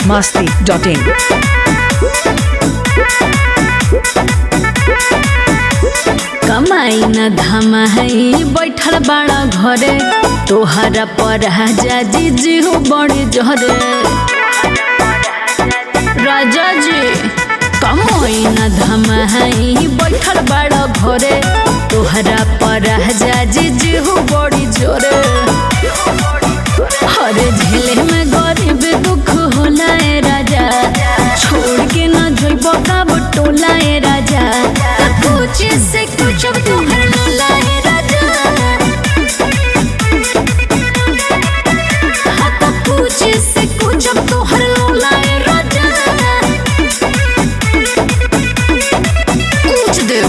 masti.in. कमाई न धमाई बैठल बाड़ा घरे तोहरा पर जाजी जी हो बड़ी जहरे राजा जी कमाई न धमाई बैठल बाड़ा घरे तोहरा पर जाजी जी हो बड़ी जोरे हरे झेले में गरीब दुख होला ए राजा छोड़ के न जोइब कब टोला ए राजा कुछ से कुछ तोहर लोला ए राजा हाँ तो कुछ से कुछ तोहर लोला ए राजा कुछ दे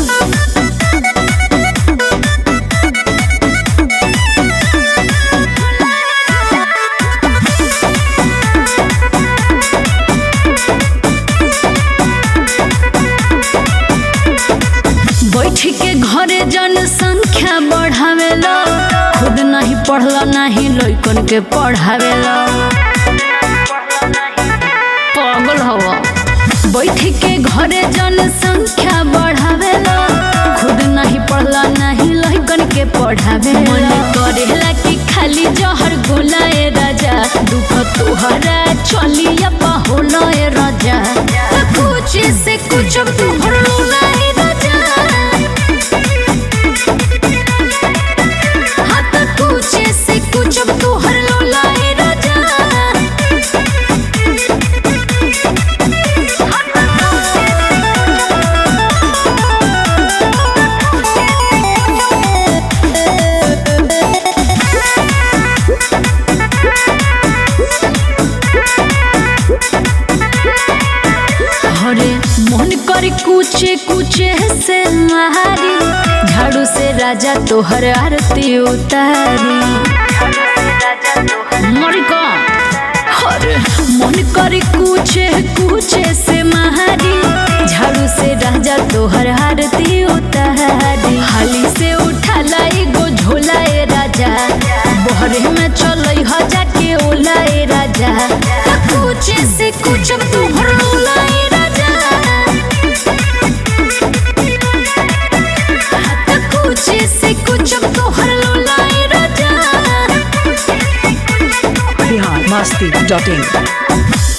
बैठ के घरे जनसंख्या बढ़ावेला खुद नहीं पढ़ला नहीं लइकन के पढ़ावेला पागल हवा बैठ के घरे जनसंख्या बढ़ावेला खुद नहीं पढ़ला नहीं लइकन के पढ़ावे मन करेला कि खाली जहर गोला ए राजा दुख तोहरा चलिया होला ए राजा कुछ से कुछ तोहर लोला ए राजा हाँ तो कुछ से कुछ तोहर लोला ए राजा हरे मन कर कुचे कुचे से मारी झाड़ू से राजा तोहर आरती उतारी मरी का हरे मन कर कुचे कुचे से मारी झाड़ू से राजा तोहर आरती उतारी हाली से उठा लाई गो झोला ए राजा बहरे में चलई ह जाके ओला ए राजा कुछ से कुछ तोहर लोला ए राजा कुछ से कुछ तोहर लोला ए राजा Bihar masti.in.